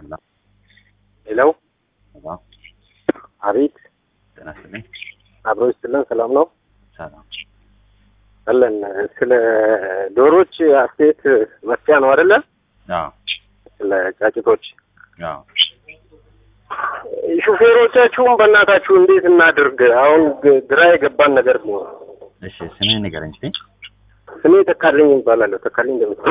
ሄሎ ሄሎ ሄሎ፣ አቤት ጤና ይስጥልኝ። አብሮ ይስጥልን ሰላም ነው ሰላም። አለን ስለ ዶሮዎች አስተያየት መስጫ ነው አይደለ አዎ ስለ ጫጭቶች አዎ። ሹፌሮቻችሁም በእናታችሁ እንዴት እናድርግ አሁን ግ- ግራ የገባን ነገር ነው እሺ ስምህን ንገረኝ እስኪ። ስሜ ተካልኝ ይባላለሁ ተካልኝ እንደምት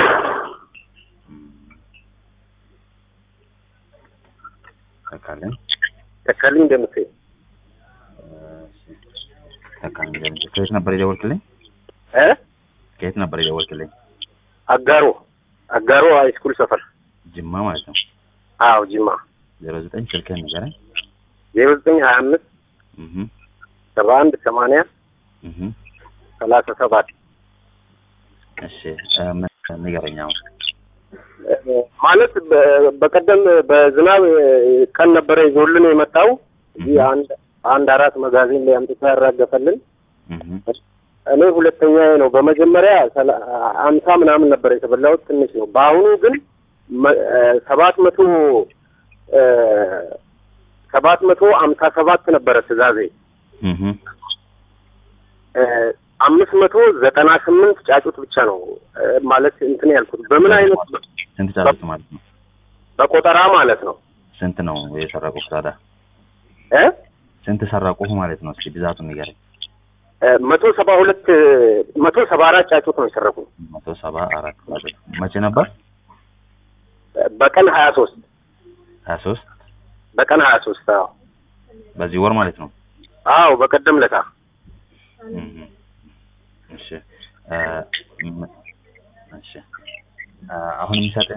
ተካልኝ ተካልኝ እንደምት ተካልኝ እንደምት ከየት ነበር የደወልክልኝ? እ ከየት ነበር የደወልክልኝ? አጋሮ አጋሮ ሃይስኩል ሰፈር ጅማ ማለት ነው። አዎ ጅማ ዜሮ ዘጠኝ ስልክህን ንገረኝ። ዜሮ ዘጠኝ ሀያ አምስት እህ ሰባ አንድ ሰማንያ እህ ሰላሳ ሰባት እሺ እ፣ ምን ንገረኝ አሁን። ማለት በ- በቀደም በዝናብ ቀን ነበረ ይዞልን የመጣው እዚህ አንድ አንድ አራት መጋዘን ላይ አምጥቶ ያራገፈልን እህ እኔ ሁለተኛ ነው። በመጀመሪያ ሰላ- አምሳ ምናምን ነበር የተበላሁት ትንሽ ነው። በአሁኑ ግን መ- እ፣ ሰባት መቶ እ፣ ሰባት መቶ አምሳ ሰባት ነበረ ትእዛዜ እህ እ፣ አምስት መቶ ዘጠና ስምንት ጫጩት ብቻ ነው እ፣ ማለት እንትን ያልኩት በምን አይነት ስንት ጫጩት ማለት ነው? በቆጠራ ማለት ነው ስንት ነው የሰረቁህ ታዲያ? እ ስንት ሰረቁህ ማለት ነው? እስኪ ብዛቱን ንገረኝ። እ፣ መቶ ሰባ ሁለት መቶ ሰባ አራት ጫጩት ነው የሰረቁት መቶ ሰባ አራት ጫጩት መቼ ነበር? በቀን ሀያ ሶስት ሀያ ሶስት በቀን ሀያ ሶስት አዎ በዚህ ወር ማለት ነው። አዎ በቀደም ለታ እህ እሺ እ፣ ም- እሺ እ፣ አሁን የሚሰጥ